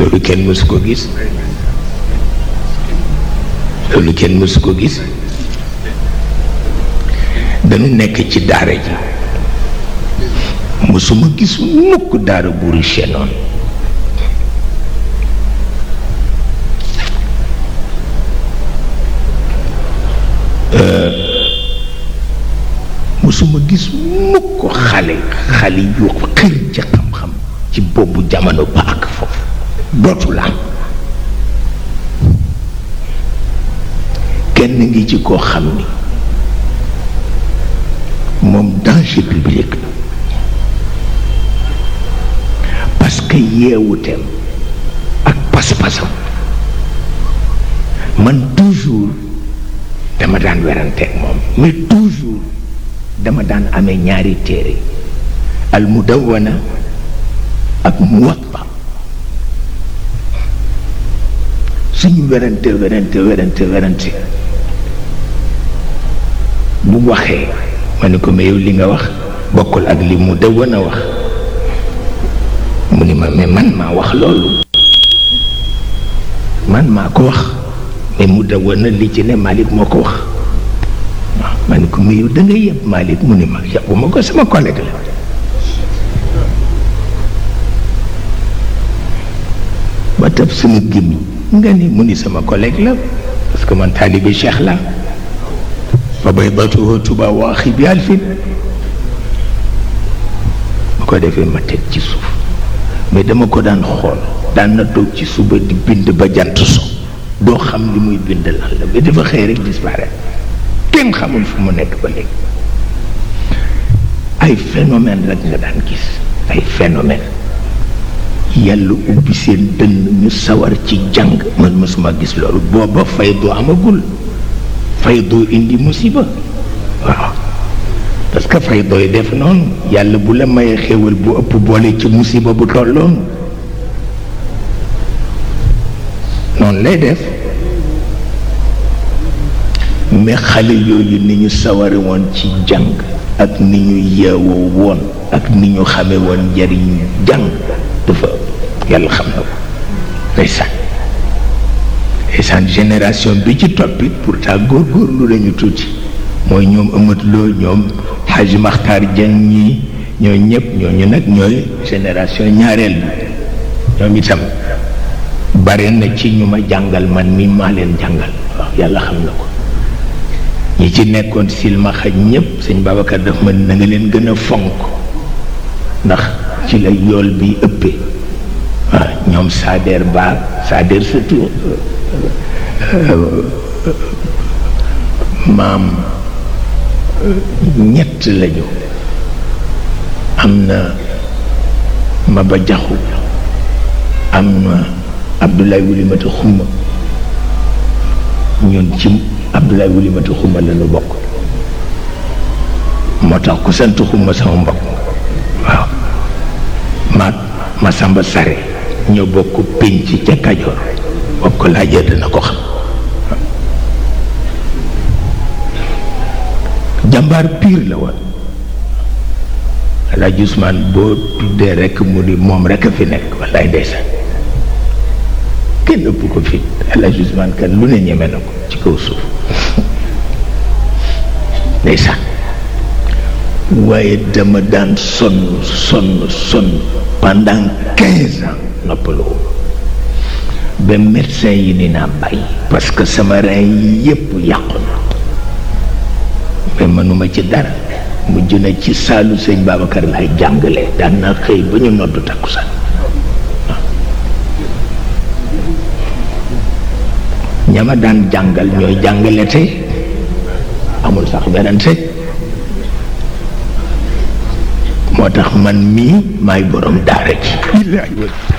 loolu kenn mësu ko gis loolu kenn mësu ko gis dañu nekk ci daara ji mësuma gis mukk daara bu riche noonu mësuma gis mukk xale xale yu xër ci xam-xam ci boobu jamono ba ak foofu dootul am kenn ngi ci koo xam ni moom danger public la parce que yeewuteem ak pas-pasam man toujours dama daan weranteeg moom mais toujours dama daan amee ñaari téere al mudawana ak muwatta suñu werante werante werante werante bu waxee ma ne ko mais yow li nga wax bokkul ak li mu dawan a wax mu ni ma mais man maa wax loolu man maa ko wax mais mu dawan a li ci ne Malick moo ko wax waaw ma ne ko mais yow da nga yëpp Malick mu ni ma yàppu ma ko sama collègue la ba tab sama gémmiñ nga ni mu ni sama collègue la parce que man taalibe Cheikh la fa baydatuhu tuba wa axi bi alfin bu ko defee ma teg ci suuf mais dama ko daan xool daan na toog ci suba di bind ba jant so doo xam li muy bind lan la mais dafa xëy rek disparaître kenn xamul fu mu nekk ba léegi ay phénomène rek nga daan gis ay phénomène yàlla ubbi seen dënn ñu sawar ci jàng man mësuma gis loolu booba fay doo amagul fay doo indi musiba waaw parce que fay dooy def noonu yàlla bu la mayee xéwal bu ëpp boole ci musiba bu tolloon noonu lay def mais xale yooyu ni ñu saware woon ci jàng ak ni ñu yeewoo woon ak ni ñu xame woon njariñ jàng dafa yàlla xam na ko ndeysaan ndeysaan génération bi ci toppit pourtant góorgóorlu lañu tuuti mooy ñoom Amat Lo ñoom Hadj Makhtar Dieng ñii ñoo ñëpp ñooñu nag ñooy génération ñaareel bi ñoom itam bare na ci ñu ma jàngal man mi maa leen jàngal waaw yàlla xam na ko ñi ci nekkoon silmaxa ñëpp sëñ Babacar daf ma na nga leen gën a fonk ndax ci la yool bi ëppee waaw ñoom Sader Ba Sader surtout maam ñett lañu am na Maba Jaxu am na Abdoulaye Wulimata Xuma ñun ci Abdoulaye Wulimata Xuma la ñu bokk moo tax ku sant Xuma sama mbokk waaw maag ma samba sare ñoo bokk pénc ca Kajoor bokk laajee dana ko xam jàmbaar piir la woon Alaaji Usmaan boo tuddee rekk mu ni moom rekk a fi nekk wallaay ndeysaan kenn ëpp ko fit Alaaji Usmaan kan lu ne ñeme na ko ci kaw suuf ndeysaan waaye dama daan sonn sonn sonn pendant quinze ans noppaloo ba médecin yi ni naa bàyyi parce que sama rein yi yépp yàqu na mais mënuma ci dara mujj na ci saalu sëñ Babacar lay jàngale daan na xëy ba ñu noddu takkusaan ñama daan jàngal ñooy jàngale tey amul sax werante moo tax man mii maay borom daara ji